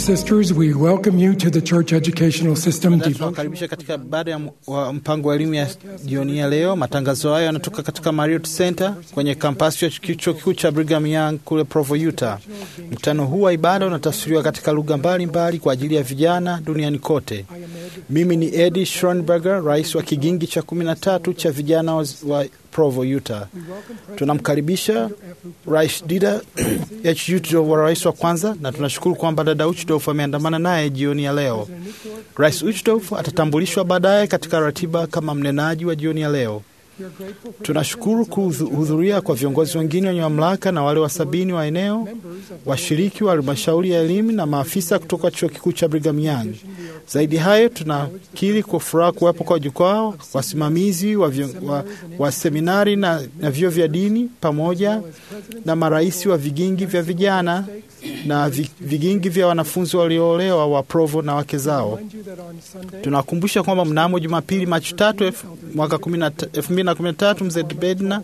sisters, we welcome you to the Church Educational System devotion. Tunawakaribisha katika baada ya m- wa mpango wa elimu ya jioni ya leo. Matangazo hayo yanatoka katika Marriott Center kwenye kampasi ya chuo kikuu cha Brigham Young kule Provo, Utah. Mkutano huu wa ibada unatafsiriwa katika lugha mbalimbali kwa ajili ya vijana duniani kote. Mimi ni Eddie Schronberger, rais wa kigingi cha kumi na tatu cha vijana wa, wa Provo, Utah. Tunamkaribisha Rais Dida H. Uchtdorf wa rais wa kwanza, na tunashukuru kwamba dada Uchtdorf ameandamana naye jioni ya leo. Rais Uchtdorf atatambulishwa baadaye katika ratiba kama mnenaji wa jioni ya leo. Tunashukuru kuhudhuria kwa viongozi wengine wenye mamlaka na wale wa sabini wa eneo, washiriki wa halmashauri ya elimu na maafisa kutoka chuo kikuu cha Brigham Young. Zaidi hayo, tunakiri kwa furaha kuwepo kwa jukwaa wasimamizi wa, vyo, wa, wa seminari na, na vyuo vya dini pamoja na marais wa vigingi vya vijana na vi- vigingi vya wanafunzi walioolewa wa Provo na wake zao. Tunawakumbusha kwamba mnamo Jumapili Machi tatu elfu- mwaka kumi na ta- elfu mbili na kumi na tatu mzee Bedna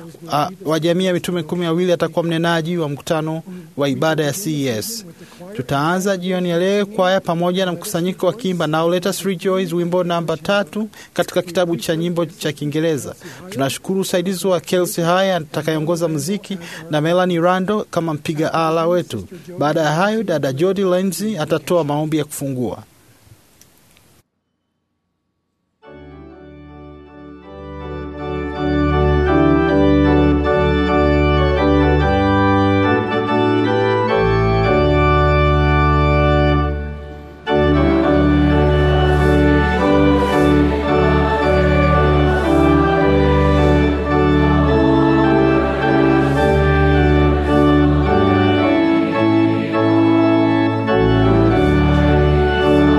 a- wa jamii ya mitume kumi na wawili atakuwa mnenaji wa mkutano wa ibada ya CES. Tutaanza jioni ya leo kwaya pamoja na mkusanyiko wa kimba Now Let Us Rejoice, wimbo namba tatu katika kitabu cha nyimbo cha Kiingereza. Tunashukuru usaidizi wa Kelsey Haya atakayeongoza muziki na Melanie Rando kama mpiga ala wetu. Baada ya hayo, dada Jody Lenzi atatoa maombi ya kufungua. Thank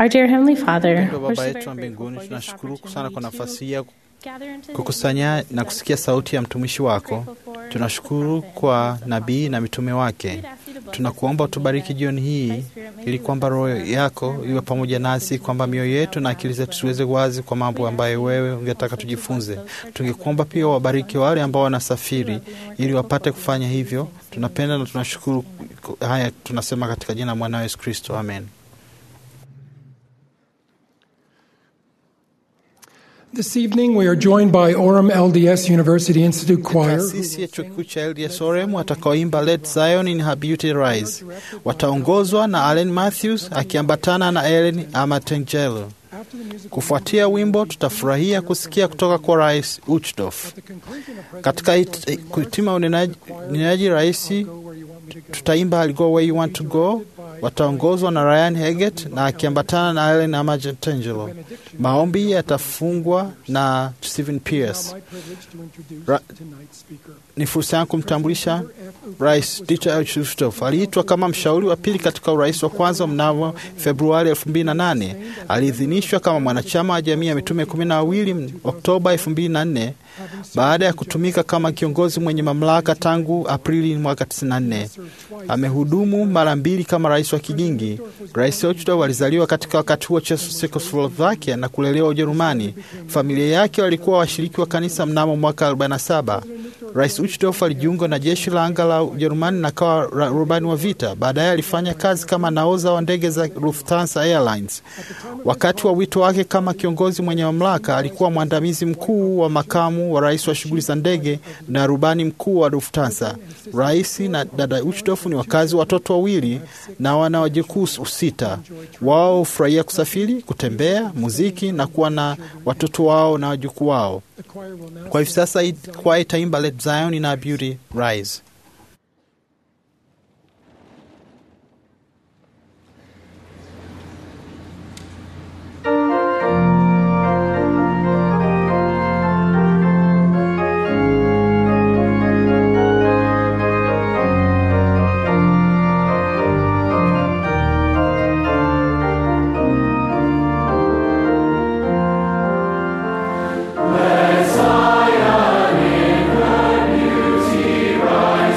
Our dear Heavenly Father, Mpendwa we're Baba so yetu very wa grateful mbinguni, for this tunashukuru sana opportunity kwa nafasi hii ya to gather into this kukusanya place na kusikia sauti ya mtumishi wako. Grateful for Tunashukuru the prophet kwa and the nabii na apostles. mitume wake. We'd ask you to bless Tunakuomba us as we utubariki leave jioni that. hii Holy Spirit, may ili you kwamba with us roho now, yako turn iwe around pamoja and nasi, teach us kwamba the mioyo things yetu na that akili thou zetu hast tuweze wazi kwa mambo We'd ambayo ask wewe you ungetaka also to tujifunze. bless those who are Tungekuomba traveling pia to wabariki wale ambao wanasafiri We love you and we're ili grateful wapate for kufanya these hivyo. things. Tunapenda na tunashukuru haya, tunasema katika jina la mwanao Yesu Kristo, amen. This evening, we are joined by Orem LDS University Institute Choir. Taasisi ya chuo kikuu cha LDS Orem watakaoimba Let Zion in Her Beauty Rise wataongozwa na Allen Matthews akiambatana na Ellen Amatengelo. After the music, Kufuatia wimbo, tutafurahia kusikia kutoka kwa Rais Uchdof. at the conclusion of Katika President it- kuhitima unenaji unenaji rais, Go Where You Want Me to Go, tutaimba I'll Go Where You Want to Go, wataongozwa na Ryan Heget na akiambatana na Ellen Amatengelo. Maombi yatafungwa na Stephen Pierce. my privilege to introduce Ra- tonight's speaker. Ni fursa yangu kumtambulisha Rais Dieter Uchtdorf aliitwa kama mshauri wa pili katika urais wa kwanza mnamo Februari 2008. Aliidhinishwa kama mwanachama wa jamii ya mitume kumi na wawili Oktoba 2004 baada ya kutumika kama kiongozi mwenye mamlaka tangu Aprili mwaka 94. Amehudumu mara mbili kama rais wa kigingi. Rais Uchtdorf alizaliwa katika wakati huo Czechoslovakia na kulelewa Ujerumani. Familia yake walikuwa washiriki wa kanisa mnamo mwaka 47. Rais Uchtdorf alijiunga na jeshi la anga la Ujerumani na kawa ra- rubani wa vita. Baadaye alifanya kazi kama naoza wa ndege za Lufthansa Airlines. Wakati wa wito wake kama kiongozi mwenye mamlaka, alikuwa mwandamizi mkuu wa makamu wa rais wa shughuli za ndege na rubani mkuu wa Lufthansa. Rais na dada Uchtdorf ni wakazi wa watoto wawili na wana wajukuu sita. Wao hufurahia kusafiri, kutembea, muziki na kuwa na watoto wao na wajukuu wao. The choir will now Kwa hivi sasa hii kwaya itaimba Let Zion in Our Beauty Rise. Zion in her beauty rise.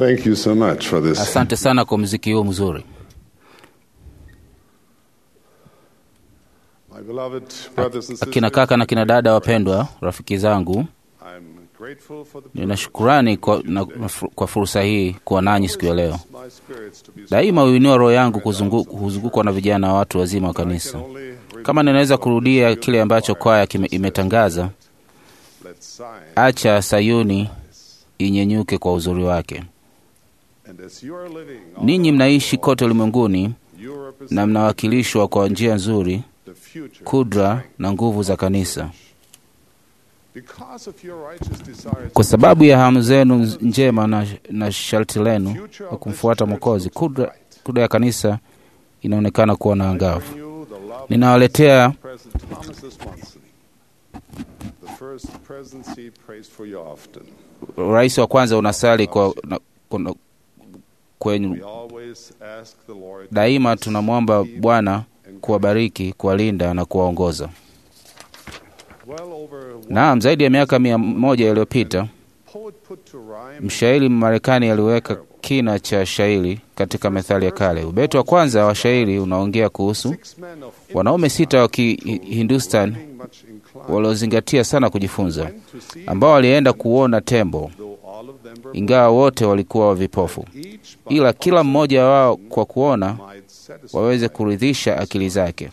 Thank you so much for this. Asante sana kwa muziki huo mzuri. My beloved brothers and Akina sisters, kaka na kina dada wapendwa, rafiki zangu, I'm grateful for the nina shukurani kwa, na, kwa fursa hii kuwa nanyi siku ya leo. my spirits to be Daima huinua roho yangu kuzungu- huzungukwa na vijana wa watu wazima wa kanisa. only Kama ninaweza kurudia kile ambacho kwaya kime- imetangaza, let's sign. acha Sayuni inyenyuke kwa uzuri wake. And as you are living all Ninyi mnaishi kote ulimwenguni you represent na mnawakilishwa kwa njia nzuri the future. kudra na nguvu za kanisa. Because of your righteous desires, Kwa sababu ya hamu zenu njema na, na sharti lenu la kumfuata Mwokozi, kudra, kudra ya kanisa inaonekana kuwa na angavu. you the love Ninawaletea of President Thomas S. Monson, the first presidency praised for you often. rais wa kwanza unasali kwa, na, kuna, kwenye We always ask the Lord daima tunamwomba Bwana kuwabariki, kuwalinda na kuwaongoza. well over one Naam, zaidi ya miaka mia moja iliyopita poet put to rhyme mshairi Mmarekani aliweka kina cha shairi katika methali ya kale. Ubeti wa kwanza wa shairi unaongea kuhusu six men of wanaume sita wa Kihindustan being much inclined waliozingatia sana kujifunza, went to see ambao walienda kuona tembo, though all of them were ingawa wote walikuwa vipofu, each by ila kila mmoja wao kwa kuona might satisfy. waweze kuridhisha akili zake.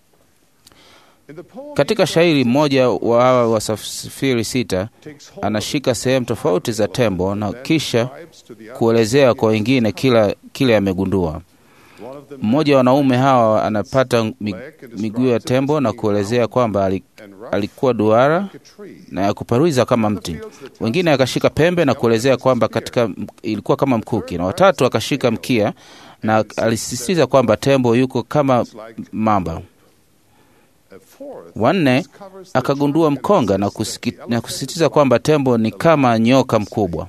In the poem, Katika shairi mmoja wa hawa wasafiri sita takes hold anashika sehemu tofauti za tembo na kisha describes to the other kuelezea kwa wengine kila kile amegundua. one of them Mmoja wa wanaume hawa anapata mi- miguu ya tembo na kuelezea kwamba ali- and rough alikuwa duara like a tree. na ya kuparuiza kama mti. Wengine akashika pembe na kuelezea kwamba katika ilikuwa kama mkuki, na watatu akashika mkia na alisisitiza kwamba tembo yuko kama mamba. A fourth Wanne discovers the akagundua giant mkonga and na, says that kusiki, the na elephant kusisitiza kwamba tembo ni kama nyoka mkubwa.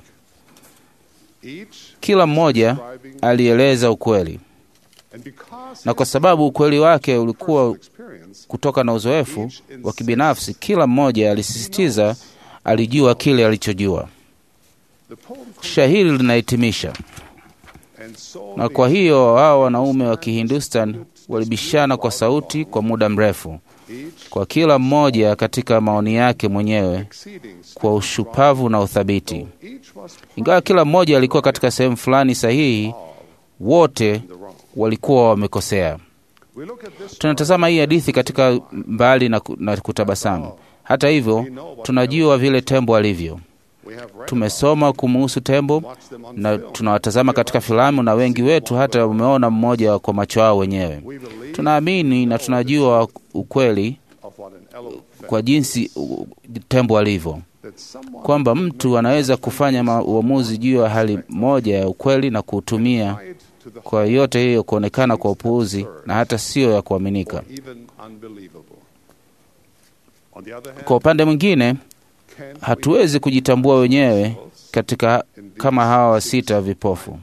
each Kila mmoja describing alieleza ukweli, and because na kwa his sababu ukweli wake ulikuwa personal experience kutoka na uzoefu wa kibinafsi, kila mmoja alisisitiza alijua kile alichojua. the poem Shahiri linahitimisha and so na the kwa hiyo hao wanaume wa Kihindustan walibishana kwa sauti kwa muda mrefu, each kwa kila mmoja katika maoni yake mwenyewe exceeding kwa ushupavu na uthabiti. each was Ingawa kila mmoja alikuwa katika sehemu fulani sahihi, wote the wrong. walikuwa wamekosea. We look at this Tunatazama hii hadithi katika mbali na, ku- na kutabasamu. Hata hivyo, tunajua vile tembo alivyo. we have read Tumesoma kumuhusu tembo watched them on na film. tunawatazama katika filamu, na wengi wetu hata umeona mmoja kwa macho yao wenyewe. We believe Tunaamini na tunajua ukweli of what an elephant kwa jinsi uh, tembo alivyo, that someone kwamba mtu anaweza kufanya ma- uamuzi juu ya hali moja ya ukweli na kuutumia lied to the kwa yote hiyo kuonekana kwa upuuzi na hata sio ya kuaminika. even unbelievable. On the other hand, Kwa upande mwingine, can we hatuwezi kujitambua wenyewe katika kama hawa wasita vipofu,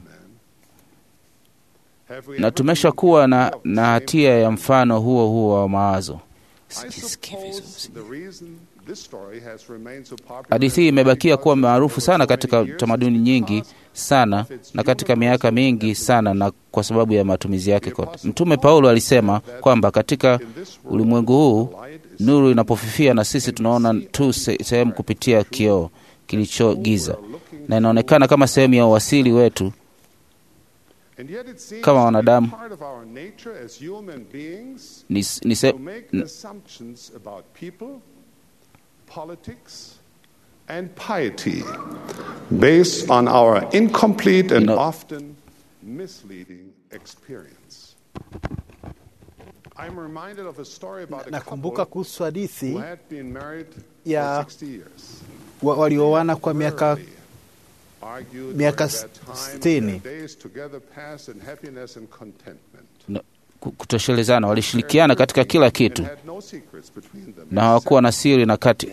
have we na ever tumeshakuwa na, been na hatia ya mfano huo huo wa mawazo. I suppose the reason this story has remained so popular Hadithi hii imebakia kuwa maarufu sana katika tamaduni nyingi sana na katika miaka mingi sana, na kwa sababu ya matumizi yake kote. Mtume Paulo alisema kwamba katika ulimwengu huu nuru inapofifia na sisi tunaona tu se- sehemu kupitia kioo kilicho giza, na inaonekana kama sehemu ya uwasili wetu And yet it seems kama to be wanadamu. part of our nature as human beings ni, ni se, to make n- assumptions about people, politics, and piety based on our incomplete and You know- often misleading experience. I'm reminded of a story about a Nakumbuka couple kuhusu hadithi who had been married Ya- for 60 years. wa- walioana kwa miaka Rarely argued miaka during that time, sitini. their days together passed in happiness and contentment. na- ku- kutoshelezana, walishirikiana katika kila kitu And had no secrets between them na hawakuwa na siri na kati.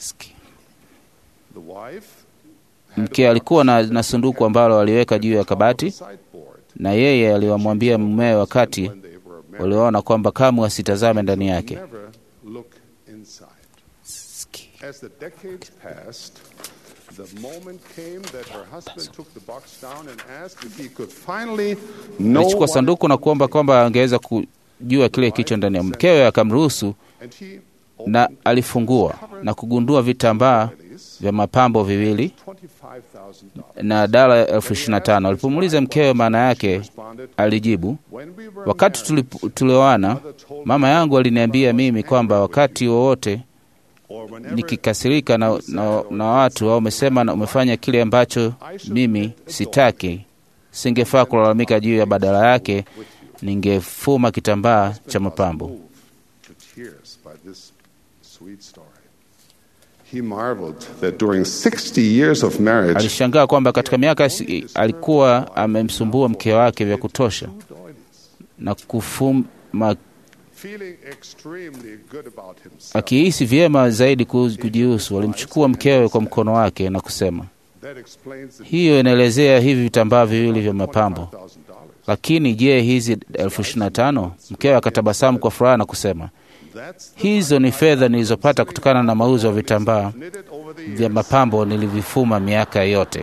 The wife had Mke a alikuwa na, box na sanduku ambalo aliweka juu ya on top of kabati, a sideboard. na yeye aliwamwambia mumewe wakati When they were married, waliona kwamba kamwe asitazame ndani they yake. never look inside. As the decades passed, The moment came that her husband took the box down and asked if he could finally know alichukua what sanduku na kuomba kwamba angeweza kujua kile kilicho ndani ya mkewe akamruhusu and he na alifungua na kugundua vitambaa vya mapambo viwili $25,000. na dala elfu ishirini na tano alipomuuliza mkewe maana yake alijibu When we were wakati married, tulip- tulioana mama yangu aliniambia mimi kwamba wakati wowote or whenever nikikasirika na, na, na watu au umesema na umefanya kile ambacho mimi sitaki singefaa kulalamika juu ya badala yake ningefuma kitambaa cha mapambo moved to tears by this sweet story. He marveled that during 60 years of marriage, alishangaa kwamba katika miaka si- alikuwa amemsumbua mke wake vya kutosha na kufuma feeling extremely good about himself, akihisi vyema zaidi ku- kujihusu alimchukua mkewe kwa mkono wake na kusema that explains the hiyo inaelezea hivi vitambaa viwili vya mapambo $25,000. lakini je hizi elfu ishirini na tano mkewe akatabasamu kwa furaha na kusema That's the hizo ni fedha nilizopata kutokana na mauzo ya vitambaa knitted over the vya years. mapambo nilivifuma miaka yote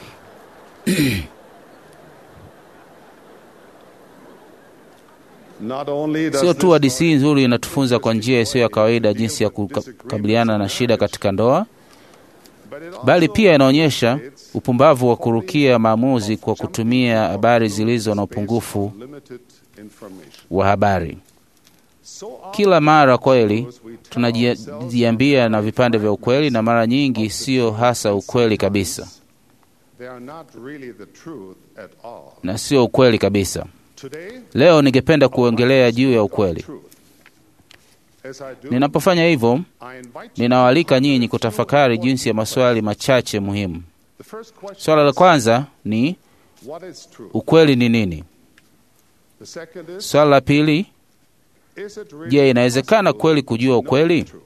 Not only does sio this tu hadisi nzuri inatufunza kwa njia isiyo ya kawaida jinsi ya kukabiliana na shida katika ndoa but it also bali pia inaonyesha upumbavu wa kurukia maamuzi kwa kutumia habari zilizo na upungufu limited information. wa habari So often kila mara kweli tunajiambia na vipande vya ukweli na mara nyingi sio hasa ukweli kabisa they are not really the truth at all. na sio ukweli kabisa Today, leo ningependa kuongelea juu ya ukweli truth. As I do, ninapofanya hivyo I invite you ninawaalika nyinyi kutafakari jinsi ya maswali machache muhimu The first question swala la is, kwanza ni what is truth? ukweli ni nini The second is, swala la pili is it really je inawezekana possible kweli kujua to know ukweli the truth?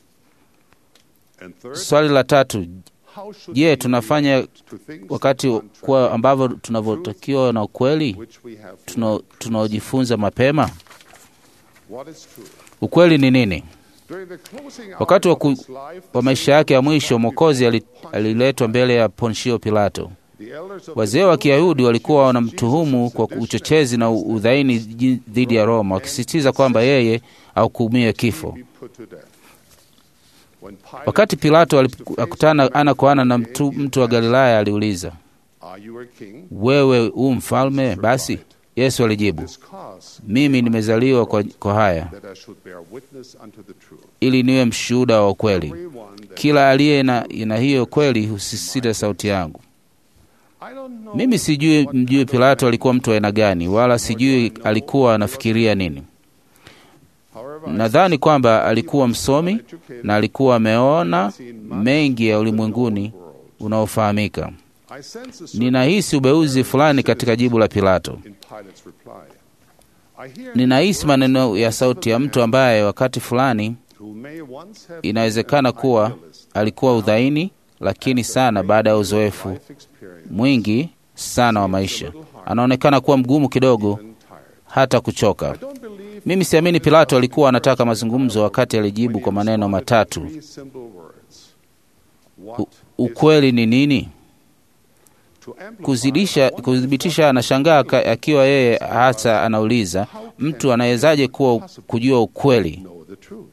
And third, swali la tatu how should je we tunafanya react to things wakati contrary kuwa ambavyo tunavyotakiwa na ukweli which we have tuna- learned? tunaojifunza mapema What is truth? ukweli ni nini During the closing wakati wa, hours ku, of his life, wa maisha yake ya mwisho mwokozi ali- aliletwa mbele ya ponshio pilato the elders of wazee the wa Jews kiyahudi walikuwa accused wanamtuhumu Jesus kwa of sedition uchochezi na udhaini ji- dhidi ya roma wakisisitiza kwamba yeye ahukumiwe kifo be put to death. When Pilate wakati pilato was to face alikutana the ana kwa ana na man, mtu, he mtu wa asked, galilaya aliuliza Are you a king? wewe u mfalme basi yesu alijibu This cause mimi nimezaliwa kwa, kwa haya that I should bear witness unto the truth. ili niwe mshuhuda wa ukweli Everyone that kila aliye na, na hiyo kweli husisita sauti yangu I don't know mimi sijui what mjui kind of pilato man alikuwa mtu wa aina gani wala sijui alikuwa anafikiria nini However, I nadhani kwamba alikuwa msomi na alikuwa ameona mengi ya ulimwenguni unaofahamika I sense a certain ninahisi ubeuzi fulani katika jibu la pilato in Pilate's reply. I hear ninahisi maneno ya sauti ya mtu ambaye wakati fulani who may once have inawezekana been an kuwa idealist, alikuwa udhaini lakini sana baada ya uzoefu life experience, mwingi sana wa maisha anaonekana kuwa mgumu kidogo and tired. hata kuchoka I don't believe mimi siamini pilato alikuwa anataka mazungumzo wakati alijibu kwa maneno matatu three simple words. U, What is ukweli ni nini to amplify kuzidisha one kuthibitisha anashangaa ka- akiwa yeye hata anauliza mtu anawezaje kuwa kujua ukweli know the truth.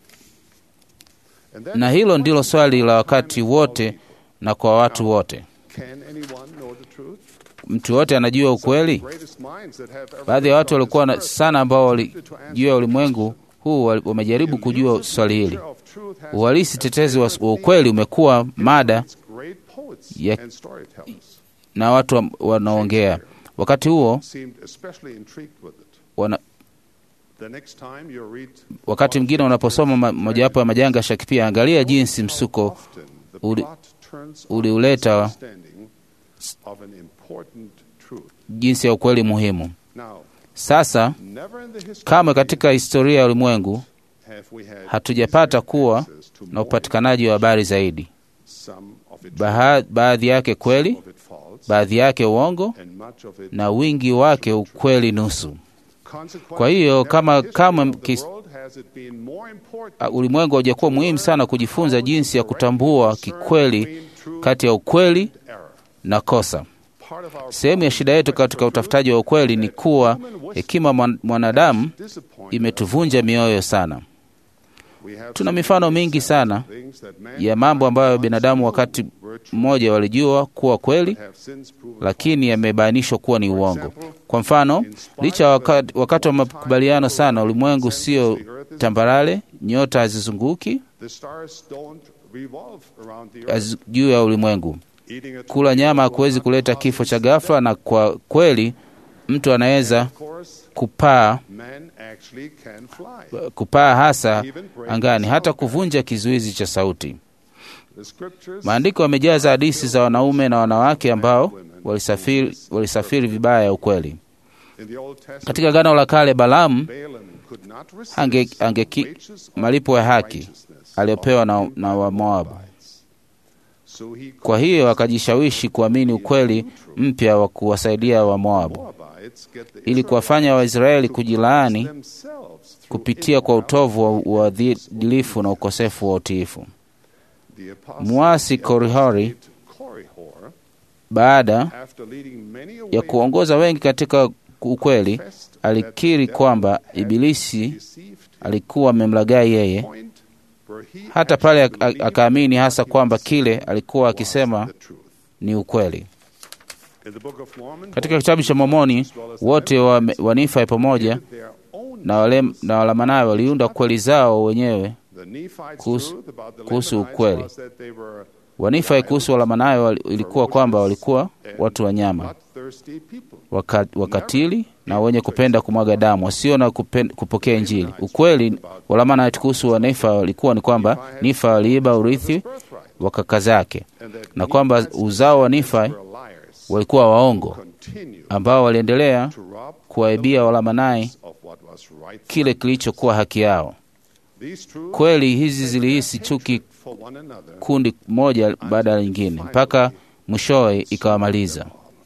And that na is hilo the ndilo question swali la all wakati time wote all na kwa watu wote Can anyone know the truth? mtu yote anajua ukweli Greatest minds that have ever baadhi ya watu lived on walikuwa this na earth sana ambao attempted to answer walijua the ulimwengu question. huu wali- wamejaribu kujua Elusive swali hili nature of truth has uhalisi been tetezi wa, a wa ukweli umekuwa mada its great poets ya- and storytellers na watu wa- wanaongea wakati huo seemed especially intrigued with it. wana, The next time you read wakati mwingine unaposoma ma- mojawapo ya majanga ya Shakespeare, angalia jinsi msuko often the uli- plot turns uliuleta- on misunderstanding of an important truth. jinsi ya ukweli muhimu. Now, Sasa never in the history kamwe of katika historia ya ulimwengu have we had hatujapata kuwa access to na more upatikanaji wa habari zaidi, some of it Baha, baadhi yake kweli, of it false, baadhi yake uongo, and much of it na wingi wake ukweli nusu. Consequently, Kwa hiyo, never kama- in the kama history of the kis- world has it been more important Uh, Ulimwengu haujakuwa muhimu sana kujifunza jinsi ya kutambua kikweli kati ya ukweli na kosa. Sehemu ya shida yetu katika utafutaji wa ukweli ni kuwa hekima mwan- mwanadamu imetuvunja mioyo sana. Tuna mifano mingi sana ya mambo ambayo binadamu wakati mmoja walijua kuwa kweli, lakini yamebainishwa kuwa ni uongo. Kwa mfano, licha ya wakati, wakati wa makubaliano sana, ulimwengu sio tambarale, nyota hazizunguki hazi- juu ya ulimwengu. Kula nyama hakuwezi kuleta kifo cha ghafla, na kwa kweli mtu anaweza kupaa kupaa hasa angani, hata kuvunja kizuizi cha sauti. Maandiko yamejaza hadithi za wanaume na wanawake ambao walisafiri, walisafiri vibaya ya ukweli. Katika Agano la Kale, Balaamu ange, ange malipo ya haki aliyopewa na, na Wamoabu. Kwa hiyo akajishawishi kuamini ukweli mpya wa kuwasaidia Wamoabu ili kuwafanya Waisraeli kujilaani kupitia kwa utovu wa uadilifu na ukosefu wa utiifu. Mwasi Korihori, baada ya kuongoza wengi katika ukweli, alikiri kwamba Ibilisi alikuwa amemlaghai yeye, hata pale ak- akaamini hasa kwamba kile alikuwa akisema ni ukweli. Katika kitabu cha Mormoni, wote wa, wa Nifa pamoja na wale na Walamanayo waliunda kweli zao wenyewe kuhusu, kuhusu ukweli. Wanifa kuhusu Walamanayo wali- ilikuwa kwamba walikuwa watu wanyama waka, wakatili na wenye kupenda kumwaga damu wasio na kupen, kupokea Injili. Ukweli Walamanayo kuhusu Wanifa walikuwa ni kwamba Nifa waliiba urithi wa kaka zake na kwamba uzao wa Nifa walikuwa waongo ambao waliendelea kuwaibia Walamanai kile kilichokuwa haki yao. Kweli hizi zilihisi chuki kundi moja baada ya lingine mpaka mwishowe ikawamaliza.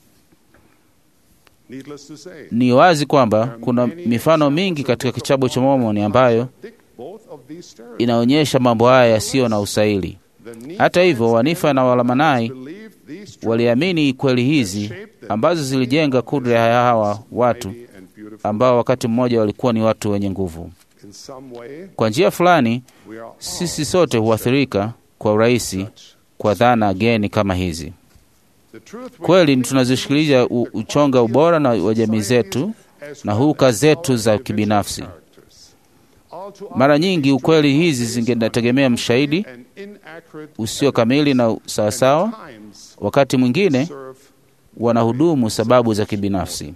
Ni wazi kwamba kuna mifano mingi katika kitabu cha Mormoni ambayo inaonyesha mambo haya yasiyo na usaili. Hata hivyo, Wanifa na Walamanai waliamini kweli hizi ambazo zilijenga kudra ya hawa watu ambao wakati mmoja walikuwa ni watu wenye nguvu. Kwa njia fulani, sisi sote huathirika kwa urahisi kwa dhana geni kama hizi. Kweli tunazishikilia u- uchonga ubora na wa jamii zetu na huka zetu za kibinafsi. Mara nyingi ukweli hizi zingetegemea mshahidi usio kamili na sawasawa. Wakati mwingine wanahudumu sababu za kibinafsi.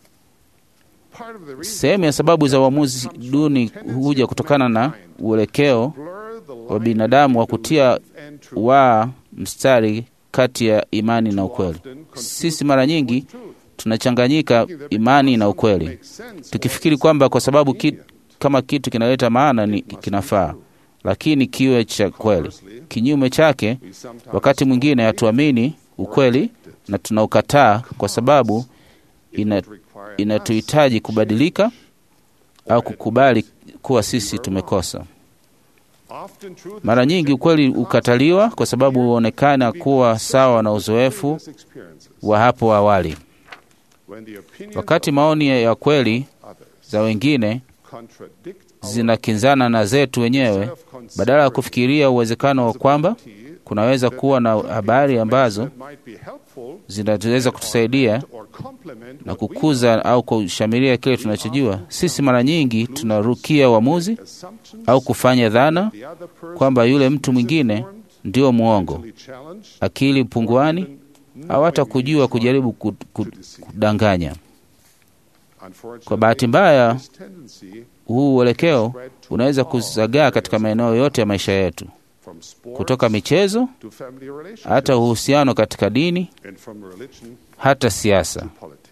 Sehemu ya sababu za uamuzi duni huja kutokana na uelekeo wa binadamu wa kutia waa mstari kati ya imani na ukweli. Sisi mara nyingi tunachanganyika imani na ukweli, tukifikiri kwamba kwa sababu ki, kama kitu kinaleta maana ni kinafaa, lakini kiwe cha kweli. Kinyume chake, wakati mwingine hatuamini ukweli na tunaukataa kwa sababu ina, inatuhitaji kubadilika au kukubali kuwa sisi tumekosa. Mara nyingi ukweli ukataliwa kwa sababu huonekana kuwa sawa na uzoefu wa hapo awali. Wakati maoni ya kweli za wengine zinakinzana na zetu wenyewe, badala ya kufikiria uwezekano wa kwamba kunaweza kuwa na habari ambazo zinaweza kutusaidia na kukuza au kushamiria kile tunachojua, sisi mara nyingi tunarukia uamuzi au kufanya dhana kwamba yule mtu mwingine ndio mwongo, akili punguani, au hata kujua kujaribu ku- ku- kudanganya. Kwa bahati mbaya, huu uelekeo unaweza kuzagaa katika maeneo yote ya maisha yetu, kutoka michezo hata uhusiano katika dini, hata siasa.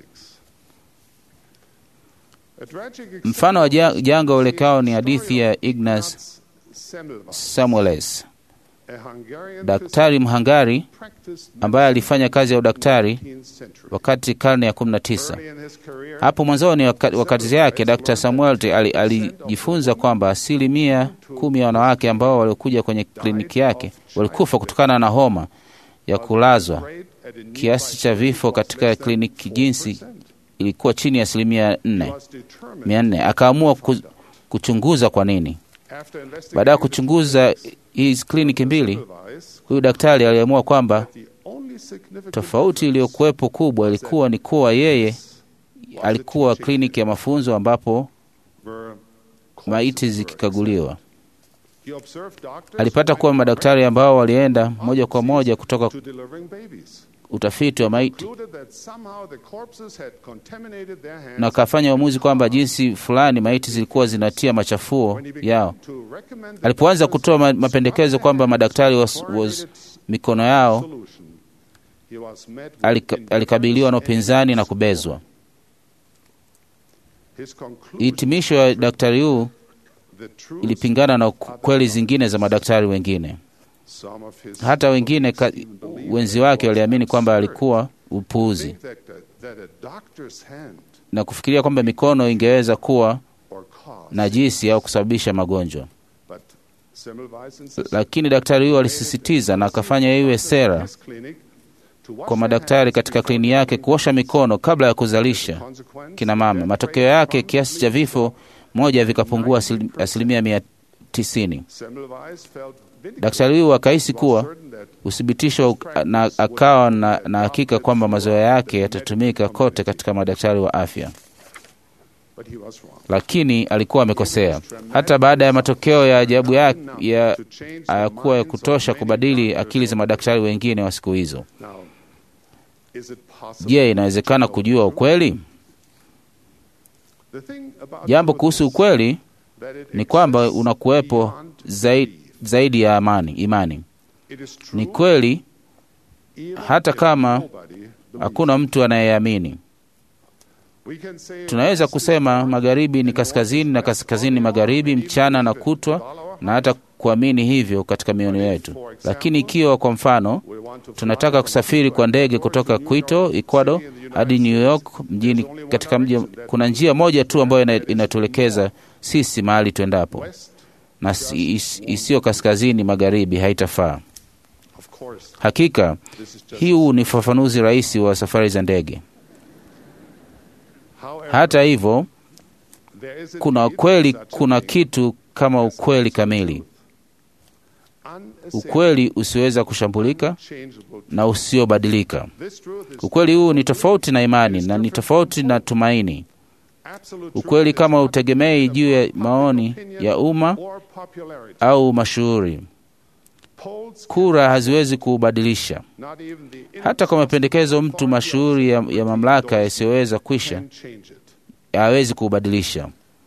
Mfano wa ja- janga uelekeo ni hadithi ya Ignaz Samueles, daktari Mhangari ambaye alifanya kazi ya udaktari wakati karne ya 19. Hapo mwanzoni waka- wa kazi yake Dr. Samuel ali- alijifunza kwamba asilimia kumi ya wanawake ambao waliokuja kwenye kliniki yake walikufa kutokana na homa ya kulazwa. Kiasi cha vifo katika kliniki jinsi ilikuwa chini ya asilimia nne mia nne. Akaamua ku, kuchunguza kwa nini. Baada ya kuchunguza hizi kliniki mbili, huyu daktari aliamua kwamba tofauti iliyokuwepo kubwa ilikuwa ni kuwa yeye alikuwa kliniki ya mafunzo ambapo maiti zikikaguliwa. Alipata kuwa madaktari ambao walienda moja kwa moja kutoka utafiti wa maiti na akafanya uamuzi kwamba jinsi fulani maiti zilikuwa zinatia machafuo yao. Alipoanza kutoa ma- mapendekezo kwamba madaktari was, was mikono yao alika, alikabiliwa na upinzani na kubezwa. Hitimisho ya daktari huu ilipingana na kweli zingine za madaktari wengine. Hata wengine ka, wenzi wake waliamini kwamba alikuwa upuuzi na kufikiria kwamba mikono ingeweza kuwa najisi au kusababisha magonjwa. Lakini daktari huyo alisisitiza na akafanya iwe sera kwa madaktari katika kliniki yake kuosha mikono kabla ya kuzalisha kina mama. Matokeo yake kiasi cha vifo moja vikapungua asili- asilimia mia tisini. Daktari huyu akahisi kuwa uthibitisho na akawa na, na hakika kwamba mazoea yake yatatumika kote katika madaktari wa afya, lakini alikuwa amekosea. Hata baada ya matokeo ya ajabu ya, ya hayakuwa ya kutosha kubadili akili za madaktari wengine wa siku hizo. Je, inawezekana kujua ukweli? Jambo kuhusu ukweli ni kwamba unakuwepo zaidi, zaidi ya amani, imani. Ni kweli hata kama hakuna mtu anayeamini. Tunaweza kusema magharibi ni kaskazini na kaskazini ni magharibi, mchana na kutwa, na hata kuamini hivyo katika mioyo yetu. Lakini ikiwa kwa mfano tunataka kusafiri kwa ndege kutoka Quito, Ecuador hadi New York mjini, katika mji, kuna njia moja tu ambayo ina- inatuelekeza sisi mahali tuendapo, na si- is- isiyo kaskazini magharibi haitafaa. Hakika hii huu ni ufafanuzi rahisi wa safari za ndege. Hata hivyo, kuna kweli, kuna kitu kama ukweli kamili, ukweli usioweza kushambulika na usiobadilika. Ukweli huu ni tofauti na imani na ni tofauti na tumaini. Ukweli kama utegemei juu ya maoni ya umma au mashuhuri. Kura haziwezi kuubadilisha. Hata kwa mapendekezo mtu mashuhuri ya, ya mamlaka yasiyoweza kwisha hawezi kuubadilisha.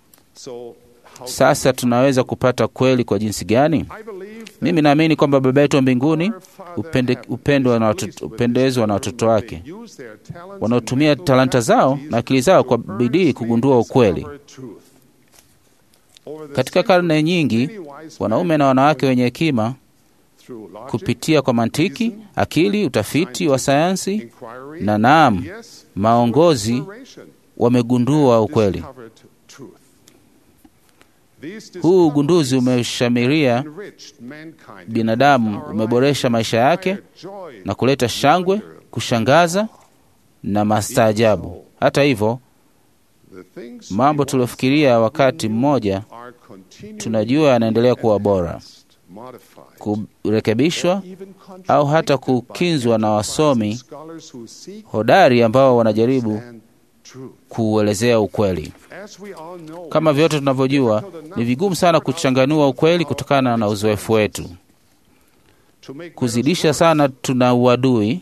Sasa tunaweza kupata kweli kwa jinsi gani? Mimi naamini kwamba Baba yetu wa mbinguni upende, upendwa na watoto, upendezwa na watoto wake wanaotumia talanta zao na akili zao kwa bidii kugundua ukweli. Katika karne nyingi, wanaume na wanawake wenye hekima kupitia kwa mantiki, akili, utafiti wa sayansi na naam, maongozi wamegundua ukweli. Huu ugunduzi umeshamiria binadamu, umeboresha maisha yake na kuleta shangwe, kushangaza na mastaajabu. Hata hivyo, mambo tuliofikiria wakati mmoja tunajua yanaendelea kuwa bora, kurekebishwa au hata kukinzwa na wasomi hodari ambao wanajaribu kuuelezea ukweli. Kama vyote tunavyojua, ni vigumu sana kuchanganua ukweli kutokana na uzoefu wetu. Kuzidisha sana, tuna uadui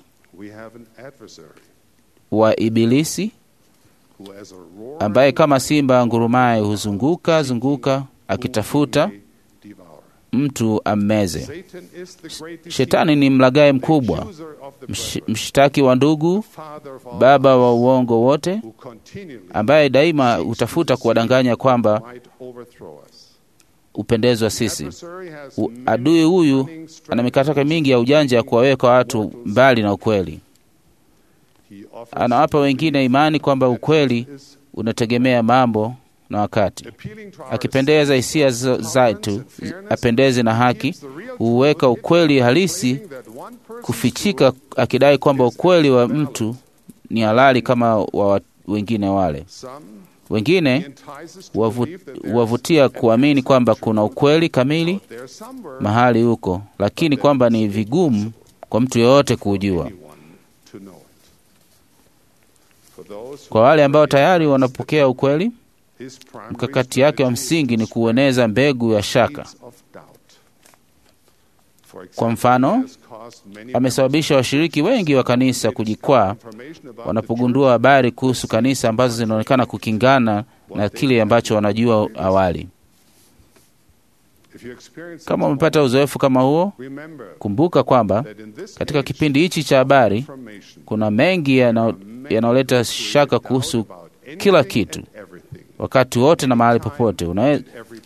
wa Ibilisi ambaye kama simba ngurumaye huzunguka zunguka akitafuta mtu ammeze. Shetani ni mlaghai mkubwa, msh, mshtaki wa ndugu, baba wa uongo wote, ambaye daima hutafuta kuwadanganya kwamba upendezwa sisi. U, adui huyu ana mikakati mingi ya ujanja ya kuwaweka watu mbali na ukweli. Anawapa wengine imani kwamba ukweli unategemea mambo na wakati, akipendeza hisia zetu apendeze na haki, huweka ukweli halisi one person's kufichika akidai kwamba ukweli wa mtu ni halali kama wa wengine wale. Some Wengine entices to wavu- believe that there's wavutia kuamini kwamba kuna ukweli kamili there somewhere mahali huko, lakini kwamba ni vigumu kwa mtu yeyote kuujua. anyone to know it. For those who Kwa wale ambao tayari wanapokea ukweli, his primary mkakati yake wa msingi ni kueneza mbegu ya shaka. seeds of doubt. For example, Kwa mfano, he has caused many Amesababisha washiriki wengi wa kanisa kujikwaa information about the wanapogundua habari kuhusu kanisa ambazo zinaonekana kukingana na kile ambacho wanajua awali. church. If you experience Kama such umepata uzoefu kama huo, remember kumbuka kwamba that in this katika age, kipindi hichi cha habari information kuna mengi yanao- yanayoleta shaka kuhusu kila kitu, wakati wote na mahali popote. Unawe,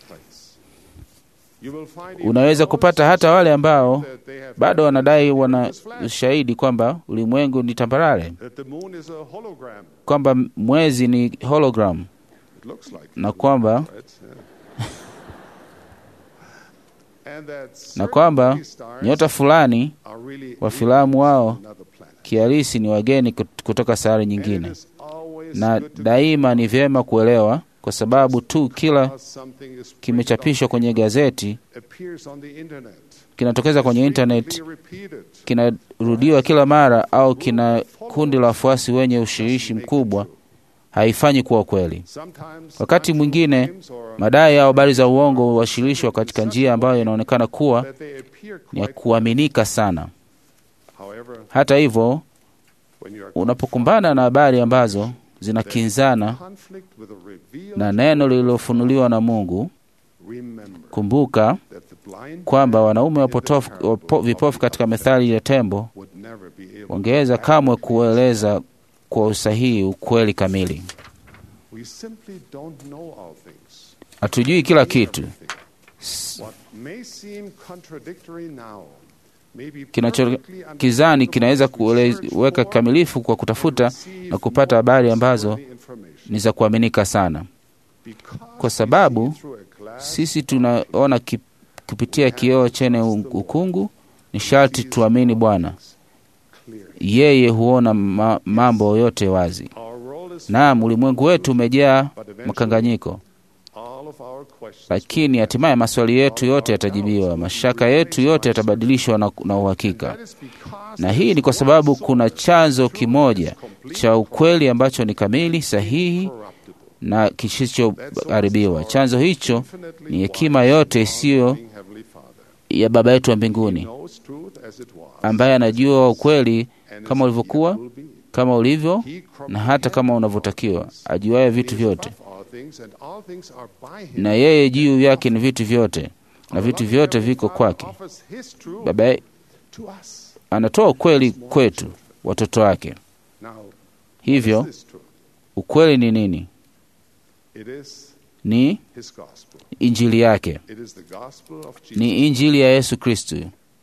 unaweza kupata hata wale ambao bado wanadai wana ushahidi kwamba ulimwengu ni tambarare, kwamba mwezi ni hologram na kwamba na kwamba nyota fulani wa filamu wao kihalisi ni wageni kut- kutoka sayari nyingine. Na daima ni vyema kuelewa, kwa sababu tu kila kimechapishwa kwenye gazeti kinatokeza kwenye internet kinarudiwa kila mara au kina kundi la wafuasi wenye ushawishi mkubwa, haifanyi kuwa kweli. Wakati mwingine madai au habari za uongo huwasilishwa katika njia ambayo inaonekana kuwa ni ya kuaminika sana. Hata hivyo, unapokumbana na habari ambazo zinakinzana na neno lililofunuliwa na Mungu, kumbuka kwamba wanaume wapotofu, wapo, vipofu katika methali ya tembo wangeweza kamwe kueleza kwa usahihi ukweli kamili. Hatujui kila kitu. Kinachokizani kinaweza kuweka kikamilifu kwa kutafuta na kupata habari ambazo ni za kuaminika sana, kwa sababu sisi tunaona ki- kupitia kioo chenye ukungu. Ni sharti tuamini Bwana, yeye huona ma, mambo yote wazi. Naam, ulimwengu wetu umejaa makanganyiko, lakini hatimaye maswali yetu yote yatajibiwa, mashaka yetu yote yatabadilishwa na, na uhakika. Na hii ni kwa sababu kuna chanzo kimoja cha ukweli ambacho ni kamili, sahihi na kisichoharibiwa. Chanzo hicho ni hekima yote isiyo ya Baba yetu wa mbinguni, ambaye anajua ukweli kama ulivyokuwa, kama ulivyo na hata kama unavyotakiwa, ajuaye vitu vyote, na yeye juu yake ni vitu vyote, na vitu vyote viko kwake. Baba anatoa ukweli kwetu, watoto wake. Hivyo ukweli ni nini? Ni injili yake, ni injili ya Yesu Kristu.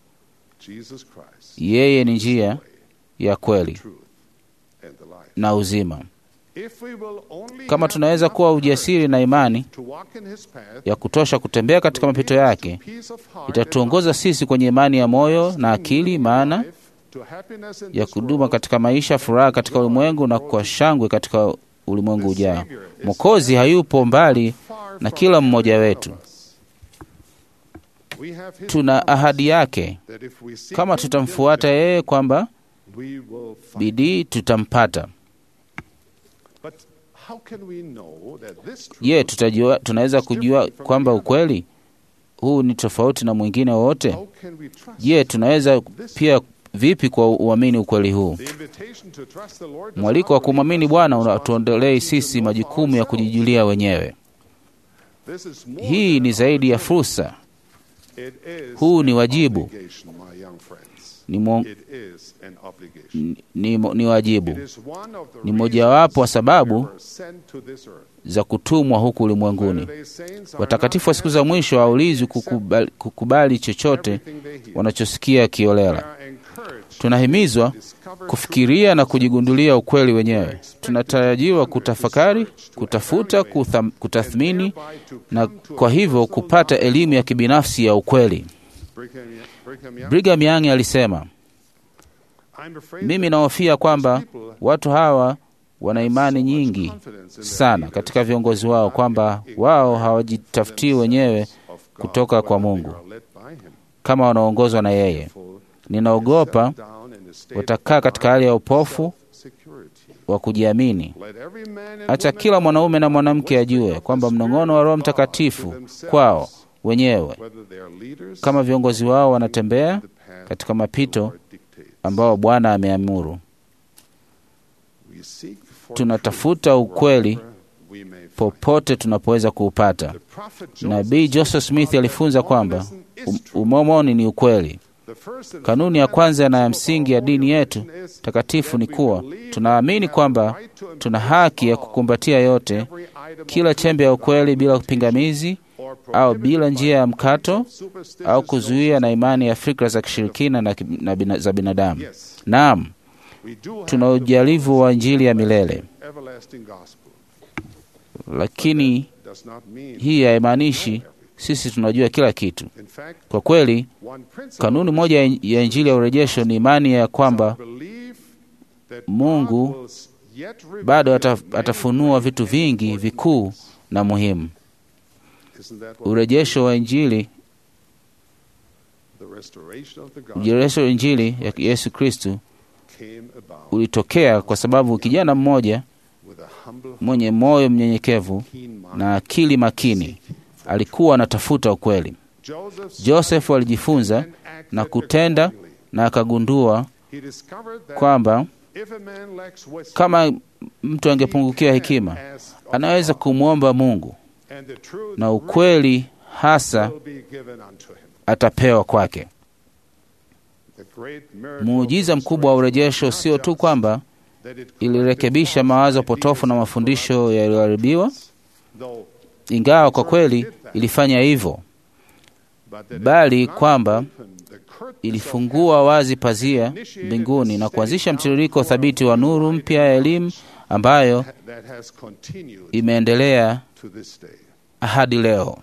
Yeye ni njia ya kweli na uzima. Kama tunaweza kuwa ujasiri na imani ya kutosha kutembea katika mapito yake, itatuongoza sisi kwenye imani ya moyo na akili, maana ya kuduma katika maisha, furaha katika ulimwengu na kwa shangwe katika ulimwengu ujao. Mwokozi hayupo mbali na kila mmoja wetu. Tuna ahadi yake kama tutamfuata yeye, kwamba bidii tutampata. Je, tutajua, tunaweza kujua kwamba ukweli huu ni tofauti na mwingine wowote? Je, tunaweza pia vipi kwa uamini ukweli huu? Mwaliko wa kumwamini Bwana unatuondolei sisi majukumu ya kujijulia wenyewe. Hii ni zaidi ya fursa, huu ni wajibu, ni, mo, ni, ni wajibu, ni mojawapo wa sababu za kutumwa huku ulimwenguni. Watakatifu wa siku za mwisho hawaulizwi kukubali, kukubali chochote wanachosikia kiolela. Tunahimizwa kufikiria na kujigundulia ukweli wenyewe. Tunatarajiwa kutafakari, kutafuta, kutham, kutathmini na kwa hivyo kupata elimu ya kibinafsi ya ukweli. Brigham Young alisema, I'm afraid Mimi that nahofia kwamba these people watu hawa wana imani so much nyingi confidence in their sana leaders katika viongozi wao kwamba wao hawajitafutii wenyewe of God, kutoka kwa whether they Mungu. are led by him. kama wanaongozwa na yeye. Full Ninaogopa settle down in a state watakaa of katika hali ya upofu self-security. wa kujiamini. Let every man and Acha woman kila mwanaume na know mwanamke the ajue wisdom of kwamba the mnong'ono wa Roho Spirit of God to Mtakatifu themselves, kwao wenyewe, whether they are leaders kama viongozi wao wanatembea the path katika mapito the Lord dictates. ambao Bwana ameamuru. We seek for Tunatafuta truth ukweli wherever we may find. popote tunapoweza kuupata. The prophet Nabii Joseph Smith alifunza kwamba um- umomoni ni ukweli. The first and Kanuni ya kwanza na ya msingi ya dini yetu fundamental is takatifu ni that we kuwa believe tunaamini we have kwamba the right to tuna embrace haki ya all, kukumbatia yote, every item kila of chembe ya truth ukweli without bila limitation pingamizi or au prohibited bila by njia ya beliefs mkato of superstitious au kuzuia notions. na imani ya fikra za kishirikina na, ki- na bina, za binadamu. Yes, Naam, we do have tuna the ujalivu wa Injili ya milele, everlasting gospel. lakini Does not mean hii haimaanishi sisi tunajua kila kitu. in fact Kwa kweli, one principle kanuni moja ya ya Injili ya urejesho ni imani ya kwamba believe that Mungu God will yet reveal bado ata, many atafunua great vitu and vingi important vikuu things. na muhimu. Isn't that what Urejesho wa Injili, the restoration of the gospel urejesho wa Injili ya Yesu Kristu came about ulitokea kwa sababu kijana mmoja with a humble mwenye moyo mnyenyekevu keen mind. na akili makini alikuwa anatafuta ukweli. Joseph Joseph alijifunza and acted na kutenda accordingly. na akagundua He discovered that kwamba if a man lacks wisdom, kama mtu angepungukiwa he hekima, can ask of anaweza God, kumwomba Mungu and the truth na ukweli hasa will be given unto him. atapewa kwake. The great miracle Muujiza of mkubwa wa restoration urejesho was sio not tu just kwamba that it ilirekebisha corrected mawazo false potofu na ideas and mafundisho corrupt yaliyoharibiwa, though, ingawa kwa kweli ilifanya hivyo, but that it bali did not kwamba open the curtains of ilifungua wazi pazia mbinguni na kuanzisha mtiririko thabiti wa nuru mpya ya elimu ambayo heaven that has continued imeendelea to this day. hadi leo.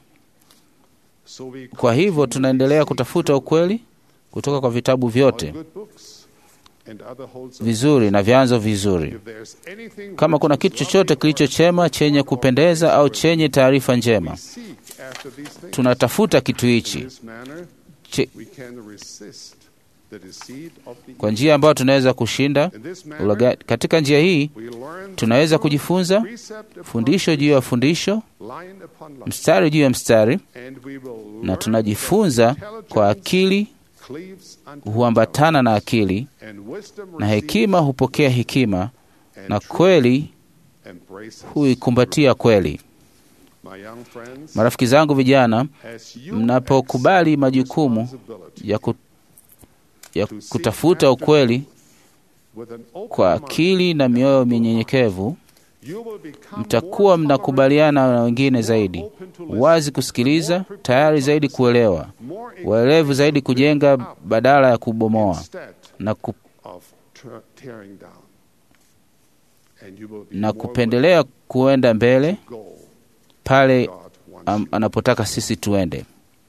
So we Kwa hivyo continually tunaendelea seek kutafuta truth, ukweli kutoka kwa vitabu all vyote good books and other wholesome vizuri na vyanzo vizuri. If there's anything Kama which kuna is kitu chochote lovely kilicho or chema, chenye kupendeza au chenye taarifa njema, we seek after these things. tunatafuta kitu In hichi this manner, Che- we can resist the deceit of the kwa njia ambayo tunaweza kushinda In this ulaghai. manner, Katika njia hii we learn tunaweza truth, kujifunza precept upon fundisho juu ya fundisho, line upon line, mstari juu ya mstari, and we will na learn tunajifunza that kwa intelligence akili cleaves unto huambatana na akili knowledge, and wisdom na receives hekima hupokea hekima and na truth kweli embraces huikumbatia kweli. My young friends, Marafiki zangu vijana, as you mnapokubali accept majukumu responsibility ya, ku, ya to seek kutafuta after ukweli with an open kwa mind, akili na mioyo minyenyekevu, you will become mtakuwa more mnakubaliana na wengine zaidi, wazi kusikiliza, tayari zaidi kuelewa, more waelevu zaidi kujenga badala ya kubomoa instead na, ku, of ter- tearing down. And you will be na more kupendelea kuenda mbele willing to go pale God wants am, you. anapotaka sisi tuende.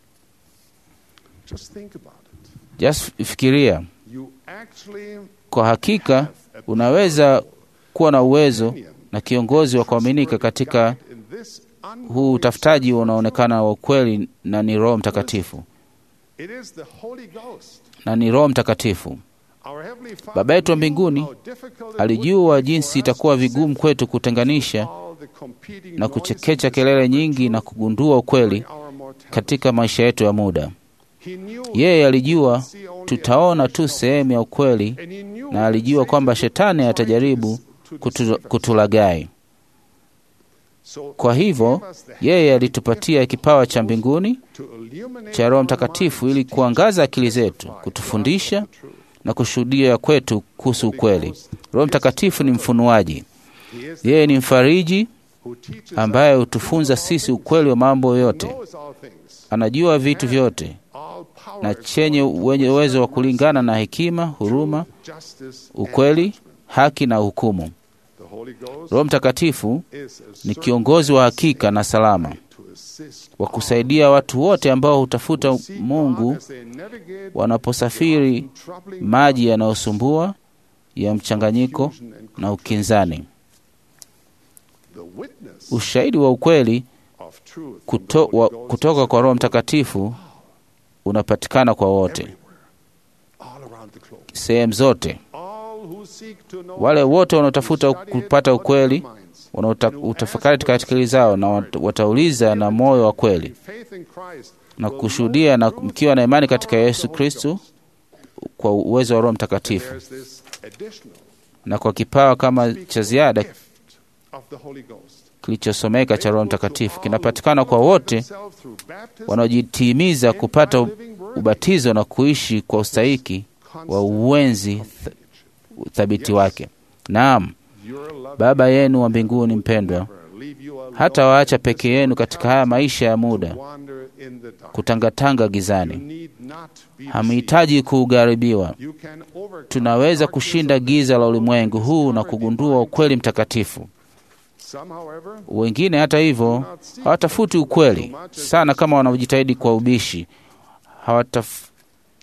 Just think about it. Just fikiria, You actually kwa hakika have a unaweza kuwa na uwezo opinion, na kiongozi wa kuaminika katika guide in this huu utafutaji unaonekana wa ukweli, na ni Roho Mtakatifu, It is the Holy Ghost. na ni Roho Mtakatifu. Our Heavenly Father Baba yetu wa knew mbinguni how difficult it Alijua would be jinsi for us itakuwa to vigumu sift kwetu kutenganisha all the competing na noise kuchekecha and kelele discover nyingi na truth kugundua ukweli during our mortality. katika maisha yetu ya muda. He knew Yeye we alijua would see only a tutaona tu portion of sehemu ya ukweli, it. And he knew na alijua Satan kwamba would shetani try to atajaribu dis- to kutu, deceive us. kutulagai. So Kwa he hivyo gave us the yeye heavenly alitupatia gift kipawa of cha the Holy mbinguni Ghost to illuminate cha Roho our Mtakatifu minds, ili teach kuangaza us, akili zetu, testify to us kutufundisha of the truth. na kushuhudia kwetu kuhusu Holy ukweli. Ghost Roho is Mtakatifu ni mfunuaji, He is the yeye ni mfariji who teaches ambaye us hutufunza all sisi things, ukweli wa mambo yote. knows all things, Anajua vitu vyote all power na is chenye according to wenye wisdom, uwezo wa mercy, kulingana na hekima, huruma, truth, justice, and ukweli, judgment. haki na hukumu. The Holy Ghost Roho Mtakatifu is a ni certain kiongozi wa hakika na salama, to assist wa kusaidia watu wote ambao hutafuta Mungu as they navigate wanaposafiri troubling maji yanayosumbua ya mchanganyiko na ukinzani. the witness Ushahidi wa ukweli of truth kuto, wa, kutoka kwa Roho Mtakatifu unapatikana kwa wote, all around the globe. sehemu zote. All who seek to know Wale wote wanaotafuta study it kupata out of ukweli their minds, wanaotafakari katika akili zao na wat- watauliza na moyo wa kweli faith in Christ na will kushuhudia na know the mkiwa na imani power katika of the Yesu Holy Kristo Ghost. kwa uwezo wa Roho Mtakatifu There's this additional na kwa kipawa kama cha ziada gift of the Holy Ghost. kilichosomeka cha Roho Mtakatifu kinapatikana kwa wote wanaojitimiza kupata ubatizo na kuishi kwa ustahiki wa uwenzi th- uthabiti wake. Naam, Baba yenu wa mbinguni mpendwa, hata waacha peke yenu katika haya maisha ya muda kutangatanga gizani. Hamhitaji kugharibiwa. Tunaweza kushinda giza la ulimwengu huu na kugundua ukweli mtakatifu. Wengine hata hivyo hawatafuti ukweli sana kama wanaojitahidi kwa ubishi. Hawataf,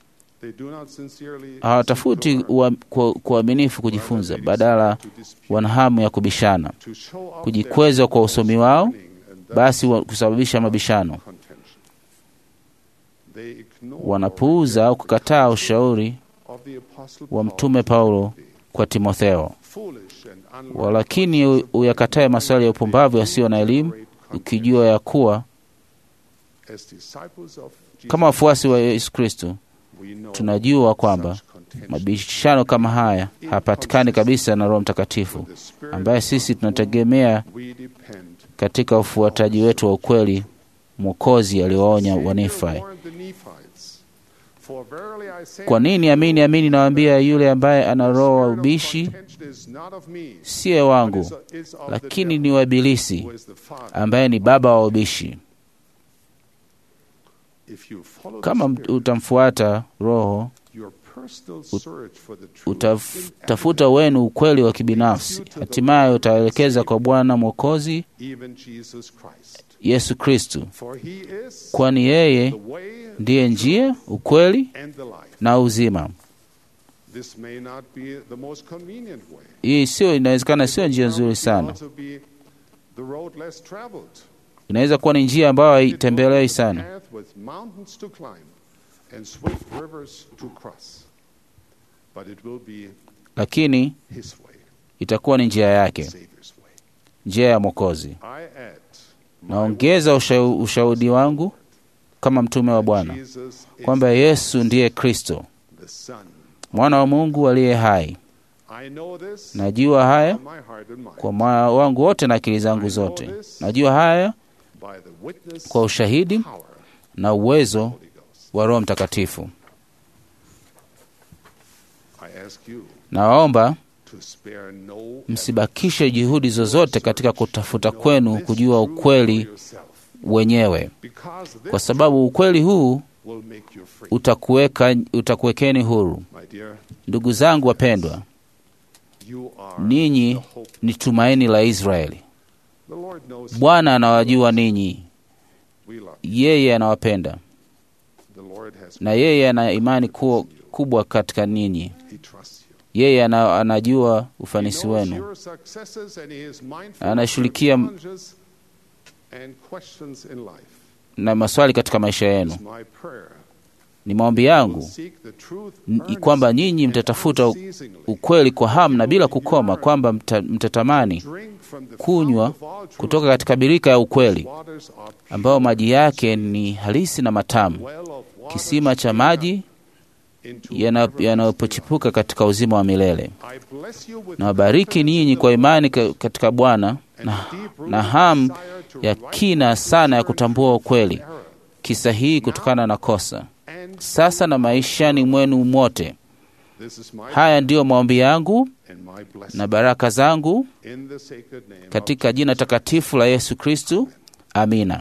hawatafuti ua- kwa kwa uaminifu kujifunza, badala wana hamu ya kubishana, kujikweza kwa usomi wao, basi wa- kusababisha mabishano. Wanapuuza au kukataa ushauri wa Mtume Paulo kwa Timotheo. Walakini u- uyakatae maswali ya upumbavu yasiyo na elimu, ukijua ya kuwa kama wafuasi wa Yesu Kristo tunajua kwamba mabishano kama haya hapatikani kabisa na Roho Mtakatifu ambaye sisi tunategemea katika ufuataji wetu wa ukweli. Mwokozi aliwaonya Wanifai. Kwa nini? Amini amini nawaambia, yule ambaye ana roho wa ubishi siye wangu, lakini ni wa Ibilisi ambaye ni baba wa ubishi. Kama mt- utamfuata Roho, utafuta wenu ukweli wa kibinafsi, hatimaye utaelekeza kwa Bwana Mwokozi Yesu Kristu, kwani yeye ndiye njia, ukweli na uzima. Hii sio, inawezekana sio njia nzuri sana, inaweza kuwa ni njia ambayo haitembelewi sana, lakini itakuwa ni njia yake, njia ya Mwokozi. Naongeza usha, ushaudi wangu kama mtume wa Bwana kwamba Yesu ndiye Kristo, mwana wa Mungu aliye hai. Najua haya kwa moyo wangu wote na akili zangu zote. Najua haya kwa ushahidi na uwezo wa Roho Mtakatifu. Nawaomba msibakishe juhudi zozote katika kutafuta kwenu kujua ukweli wenyewe, kwa sababu ukweli huu utakuweka utakuwekeni huru. Ndugu zangu wapendwa, ninyi ni tumaini la Israeli. Bwana anawajua ninyi, yeye anawapenda na yeye ana imani kuwa kubwa katika ninyi. Yeye ana, anajua ufanisi wenu, anashughulikia na maswali katika maisha yenu. Ni maombi yangu n- kwamba nyinyi mtatafuta u- ukweli kwa hamu na bila kukoma, kwamba mta, mtatamani kunywa kutoka katika birika ya ukweli ambayo maji yake ni halisi na matamu, kisima cha maji yana- yanayopochipuka katika uzima wa milele. Nawabariki ninyi kwa imani ka- katika Bwana na, na hamu ya kina sana ya kutambua ukweli kisa hii kutokana na kosa sasa na maishani mwenu mwote. Haya ndiyo maombi yangu na baraka zangu katika jina takatifu la Yesu Kristu. Amina.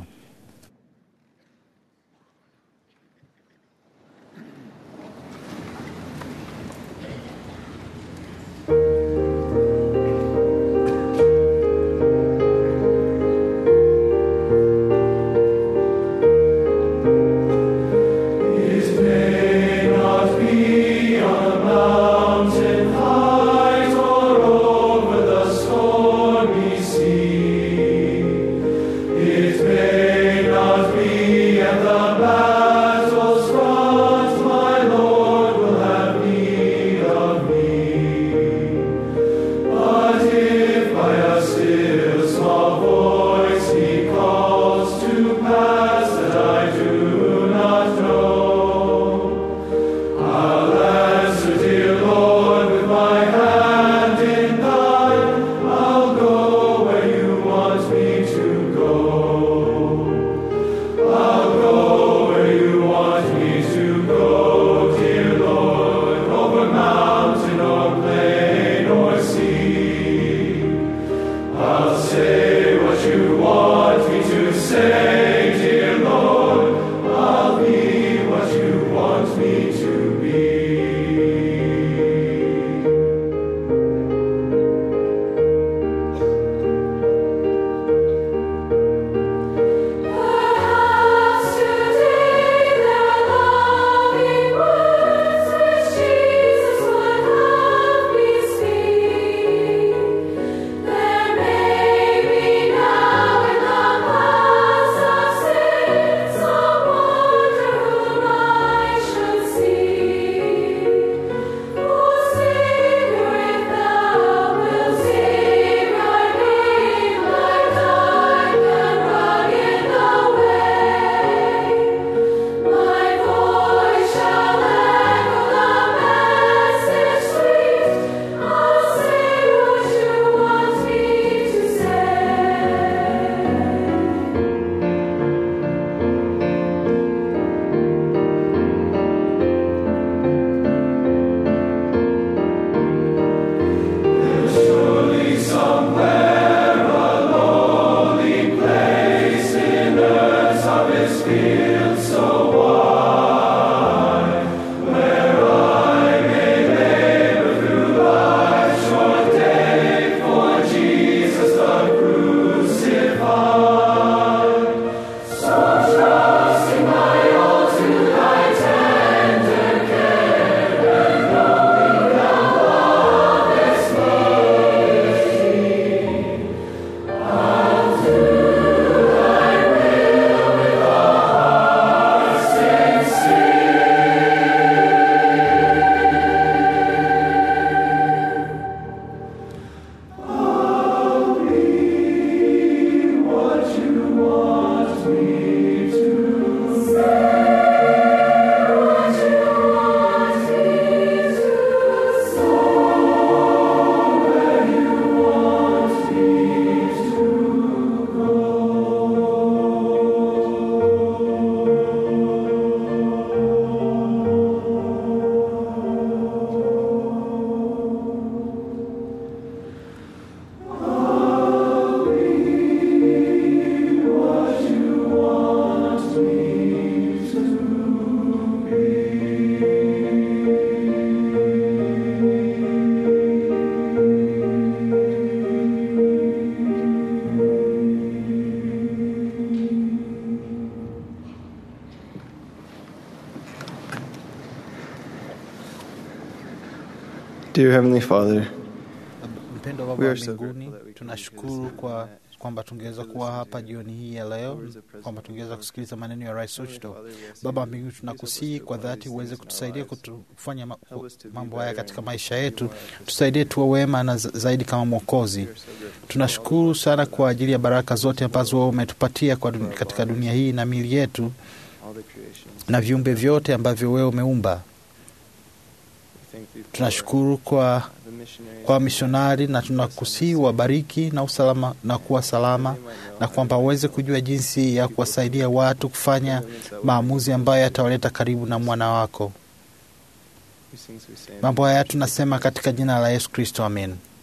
Dear Heavenly Father, Mpendo wa We Baba are so mbinguni, grateful that we can tunashukuru hear this kwa evening. kwamba tungeweza kuwa hapa jioni hii ya leo, kwamba tungeweza kusikiliza maneno ya Rais Uchto. Baba mbinguni, tunakusihi kwa dhati uweze kutusaidia kutu- kufanya ma- mambo haya katika maisha yetu, tusaidie tuwe wema na za- zaidi kama Mwokozi. Tunashukuru sana kwa ajili ya baraka zote ambazo wewe umetupatia kwa dun- katika dunia hii na mili yetu all the creations, na viumbe vyote ambavyo wewe umeumba. we thank thee for Tunashukuru kwa the missionaries kwa mishonari na tunakusihi wabariki na usalama na kuwa salama na kwamba waweze kujua jinsi ya kuwasaidia watu kufanya maamuzi ambayo yatawaleta karibu na mwana wako. whose things we say. Mambo haya tunasema katika jina la Yesu Kristo, amen.